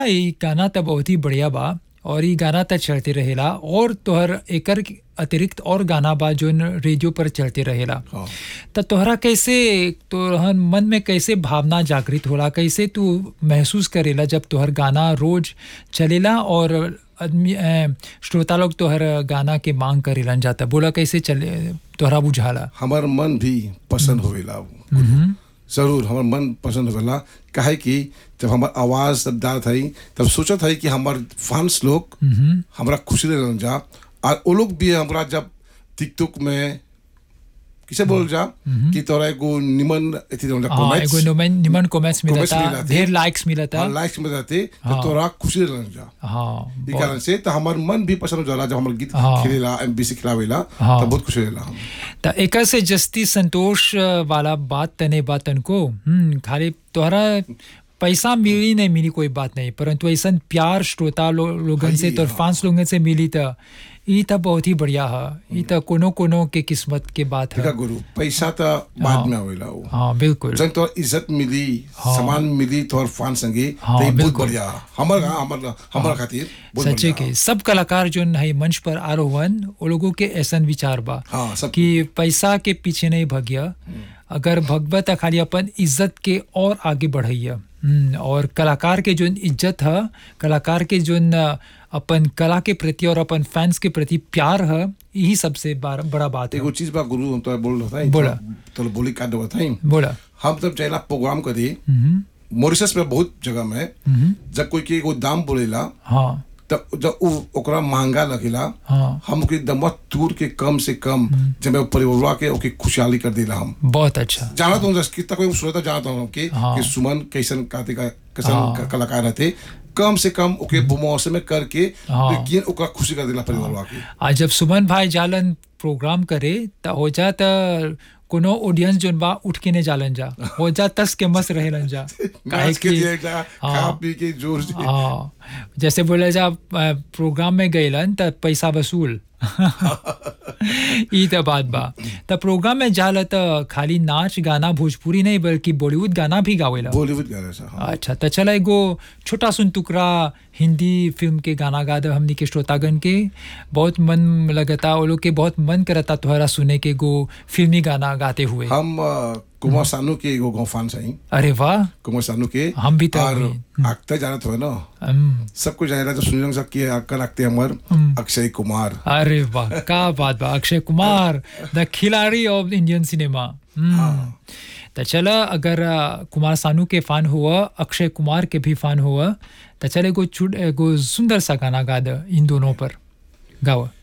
ई गाना त बहुत ही बढ़िया बा और ई गाना त चलते रहेला और तोहर एकर अतिरिक्त और गाना बा जोन रेडियो पर चलते रहेला हाँ त तोहरा कैसे तोहर मन में कैसे भावना जागृत होला कैसे तू महसूस करेला जब तोहर गाना रोज चलेला और आदमी अ, श्रोता लोग तोहर गाना के मांग करेलन जाता बोला कैसे चले तोहरा बुझाला हमार मन भी पसंद होवेला जरूर हमार मन पसंद होवेला काहे कि जब हमार आवाज तब डालत हई तब सोचत हई कि हमार फैंस लोग हमरा खुशी रहन जा और वो लोग भी हमरा जब टिकटॉक में किसे बोल जा कि तोरा एगो निमन एथी रहन जा हाँ comments, एगो निमन निमन कमेंट्स comments मिलता मिलता ढेर लाइक्स मिलता और लाइक्स में जाते तो हाँ। तोरा खुशी रहन जा हाँ ई बहुत- कारण से तो हमार मन भी पसंद हो जाला जब हमार गीत हाँ। खेलेला एमबीसी खिलावेला हाँ। तब बहुत खुशी रहेला हम त एकर से जस्ती संतोष अ, वाला बात तने बात तनको हम्म खाली तोहरा पैसा मिली नहीं मिली कोई बात नहीं परंतु ऐसा प्यार श्रोता लो, लोगन से हाँ, तोर हाँ। फैंस लोगन से मिली त ई त बहुत ही बढ़िया है ई त कोनो कोनो के किस्मत के बात देखा है गुरु पैसा तो बाद में आवेला वो हाँ बिल्कुल जन तोर इज्जत मिली सम्मान मिली तोर फान संगे हाँ, तो ई बहुत बिल्कुल। बढ़िया हमर हमर हमर खातिर बहुत सच्चे बढ़िया के सब कलाकार जो है मंच पर आ रोहन वो लोगों के ऐसन विचार बा हाँ, सब- कि पैसा के पीछे नहीं भगिया अगर भगवत त खाली अपन इज्जत के और आगे बढ़ैया हम्म, और कलाकार के जो इज्जत है कलाकार के जो अपन कला के प्रति और अपन फैंस के प्रति प्यार है यही सबसे बार- बड़ा बात है एगो चीज बा गुरु हम तो बोल रहा था बोला। तो बोली काट देवा था बोला हम जब चाहेला प्रोग्राम करी हम्म, मॉरिशस में बहुत जगह में हम्म, जब कोई के एगो दाम बोलेला हाँ तब जब उ ओकरा महंगा लगेला हाँ हम ओके दमवा तूर के कम से कम जब मैं परिवार के ओके खुशहाली कर देला हम बहुत अच्छा जाना तो हूँ कितना कोई श्रोता जानता हूँ कि, हाँ। कि सुमन कैसन काते का कैसन हाँ। क- कलाकार रहते कम से कम ओके बुमौसे में करके हाँ। लेकिन ओकरा खुशी कर देला परिवार वाके आज जब सुमन भाई जालन प्रोग्राम करे त हो जा त कोनो ऑडियंस जोन बा उठ के ने जालन जा हो जा तस के मस्त रहेलन जा काहे नाच के कि दिए जा खा हाँ। पी के जोर से हाँ जैसे बोले जा अ, प्रोग्राम में गइलन त पैसा वसूल ई त बात बा त प्रोग्राम में जाला त खाली नाच गाना भोजपुरी नहीं बल्कि बॉलीवुड गाना भी गावेला बॉलीवुड गाना सा हाँ। अच्छा तो चला एगो छोटा सुन टुकड़ा हिंदी फिल्म के गाना गा दे हमनी के श्रोतागण के बहुत मन लगता वो लोग के बहुत मन करता तोहरा सुने के एगो फिल्मी गाना गाते हुए हम अ, कुमार सानू के एगो गौफान सही अरे वाह कुमार सानू के हम भी तो और अभी- आगता जानत हो ना हम्म, सबको जानेला तो सुनिल सके अक्कल आगते हमर अक्षय कुमार अरे वाह का बात बा अक्षय कुमार द खिलाड़ी ऑफ इंडियन सिनेमा हम्म, तो चला अगर अ, कुमार सानू के फैन हुआ अक्षय कुमार के भी फैन हुआ तो चल एगो छुट एगो सुंदर सा गाना गा दे इन दोनों पर गावा